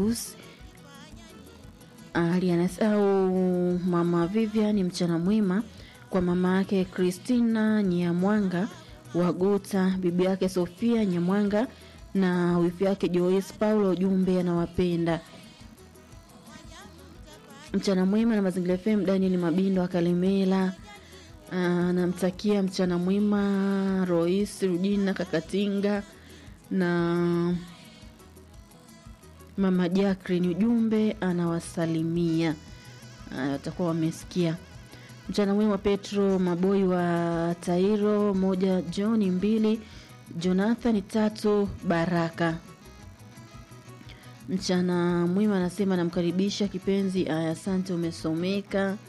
Pius Alianas au mama Vivian, mchana mwema kwa mama yake Christina Nyamwanga Waguta, bibi yake Sofia Nyamwanga na wifi yake Joyce Paulo. Ujumbe anawapenda. Mchana mwema na Mazingira FM. Daniel Mabindo akalemela anamtakia mchana mwema Rois Rujina Kakatinga na mama Jacqueline. Ujumbe anawasalimia, watakuwa wamesikia. Mchana mwema Petro Maboi wa Tairo moja, John mbili, Jonathan tatu, Baraka. Mchana mwema anasema namkaribisha kipenzi. Aya, asante, umesomeka.